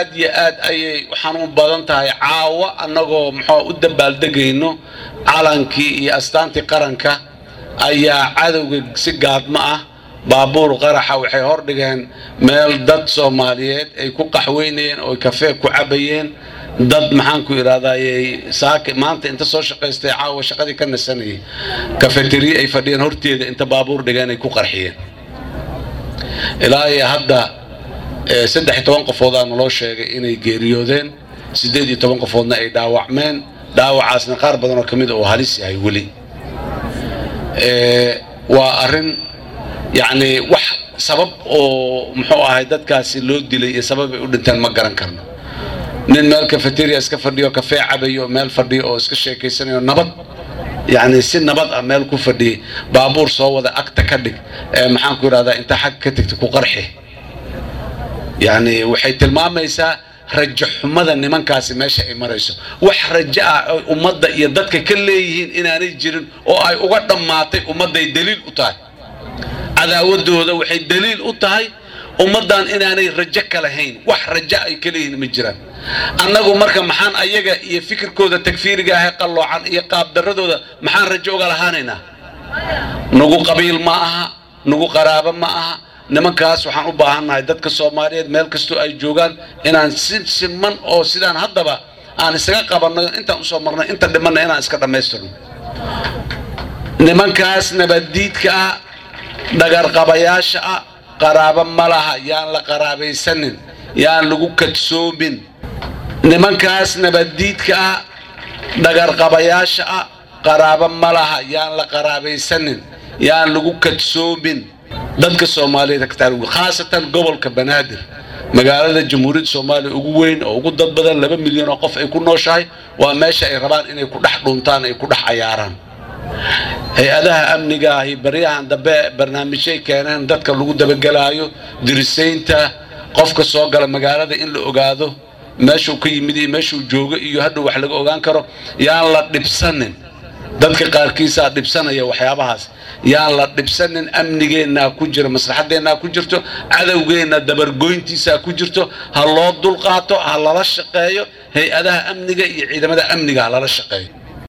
aad iyo aad ayay u xanuun badan tahay caawa annagoo muxuu u dabaaldegayno calankii iyo astaantii qaranka ayaa cadowga si gaadmo ah baabuur qaraxa waxay hordhigeen meel dad soomaaliyeed ay ku qaxweynayeen oo kafee ku cabayeen dad maxaan ku idhahdayy saaki maanta inta soo shaqaystay caawa shaqadii ka nasanayay kafeteriye ay fadhiyeen horteeda inta baabuur dhigeen ay ku qarxiyeen ilaa iyo hadda saddex iyo toban qofoodaa naloo sheegay inay geeriyoodeen siddeed iyo toban qofoodna ay dhaawacmeen dhaawacaasna qaar badan oo ka mid a oo halis yahay weli waa arrin yacni wax sabab oo muxuu ahay dadkaasi loo dilay iyo sabab ay u dhinteen ma garan karno nin meel cafeteria iska fadhiyo kafee cabayo meel fadhiyo oo iska sheekaysanayo nabad yacni si nabad ah meel ku fadhiyay baabuur soo wada agta ka dhig ee maxaan ku idhahdaa inta xag ka tegta ku qarxi yacni waxay tilmaamaysaa rajo xumada nimankaasi meesha ay marayso wax rajo ah oo ummadda iyo dadka ka leeyihiin inaanay jirin oo ay uga dhammaatay ummadday daliil u tahay cadaawadooda waxay daliil u tahay ummaddan inaanay rajo ka lahayn wax rajo ay ka leeyihiin ma jiraan annagu marka maxaan ayaga iyo fikirkooda takfiiriga ahee qalloocan iyo qaabdarradooda maxaan rajo uga lahaanaynaa nagu qabiil ma aha nagu qaraabo ma aha nimankaas waxaan u baahannahay dadka soomaaliyeed meel kastoo ay joogaan inaan si siman oo sidaan haddaba aan isaga qabanno intaan usoo marnay inta dhimanna inaan iska dhammaystirno nimankaas nabaddiidka ah dhagarqabayaasha ah qaraabo ma laha yaan la qaraabaysanin yaan lagu kadsoomin nimankaas nabaddiidka ah dhagarqabayaasha ah qaraabo ma laha yaan la qaraabaysanin yaan lagu kadsoomin dadka soomaaliyeed khaasatan gobolka banaadir magaalada jamhuuriyadda soomaaliya ugu weyn oo ugu dad badan laba milyan oo qof ay ku nooshahay waa meesha ay rabaan inay ku dhex dhuntaan ay ku dhex cayaaraan hay-adaha amniga ahi baryahan dambe barnaamijyay keeneen dadka lagu dabagelaayo dirisaynta qofka soo gala magaalada in la ogaado meeshuu ka yimid iyo meeshuu joogo iyo hadhow wax laga ogaan karo yaan la dhibsanin dadka qaarkiisaa dhibsanaya waxyaabahaas yaan la dhibsanin amnigeennaa ku jira maslaxadeennaa ku jirto cadowgeenna dabargoyntiisaa ku jirto ha loo dulqaato ha lala shaqeeyo hay-adaha amniga iyo ciidamada amniga ha lala shaqeeyo